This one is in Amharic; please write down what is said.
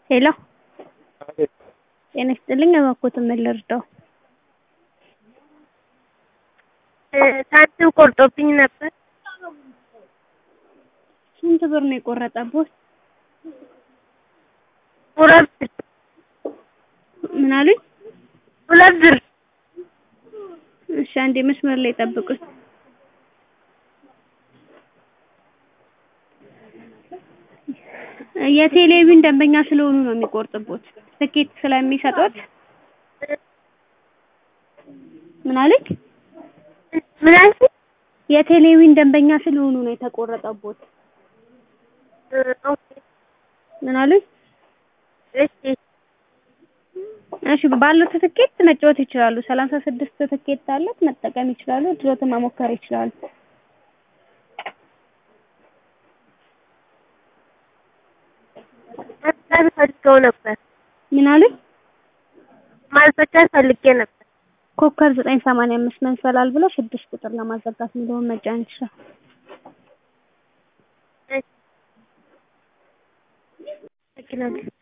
ሄሎ ጤና ይስጥልኝ እባክዎትን ምን ልርዳዎ? ሳንቲም ቆርጦብኝ ነበር። ስንት ብር ነው የቆረጠብዎት? ሁለት ብር ምን አሉኝ? ሁለት ብር እሺ አንዴ መስመር ላይ ይጠብቁኝ። የቴሌቪዥን ደንበኛ ስለሆኑ ነው የሚቆርጥብዎት ትኬት ስለሚሰጡት ምን አሉኝ? ምን አልሽኝ? የቴሌቪዥን ደንበኛ ስለሆኑ ነው የተቆረጠብዎት። ኦኬ ምን አሉኝ? እሺ እሺ ባሉት ትኬት መጫወት ይችላሉ። ሰላሳ ስድስት ትኬት አለት መጠቀም ይችላሉ። እድልዎትን መሞከር ይችላሉ። ማስፈቀድ ፈልገው ነበር። ምን አሉኝ? ማስፈቀድ ፈልጌ ነበር። ኮከብ ዘጠኝ ሰማንያ አምስት መንሰላል ብለው ስድስት ቁጥር ለማዘጋት የሚለውን መጫን ይችላሉ። እሺ አመሰግናለሁ።